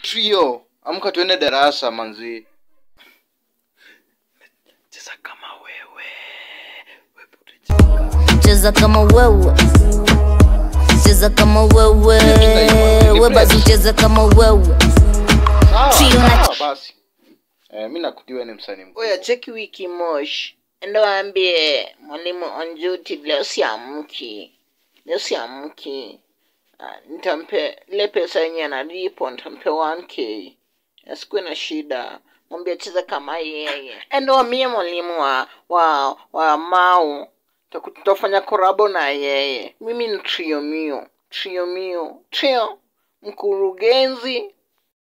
trio amka tuende darasa manzi cheza kama wewe cheza kama wewe cheza kama wewe we basi cheza kama wewe sawa Trio na- sawa basi eh, mi nakutiwa ni msanii mkubwa. oya cheki wiki mosh enda waambie mwalimu onjuti leo siamki leo siamki Ah, nitampe ile pesa yenye analipo nitampe 1k asikuwe na shida mwambie cheza kama yeye enda wamie mwalimu wa wa wa mau Tutaku- tutafanya korabo na yeye mimi ni trio mio trio mio trio mkurugenzi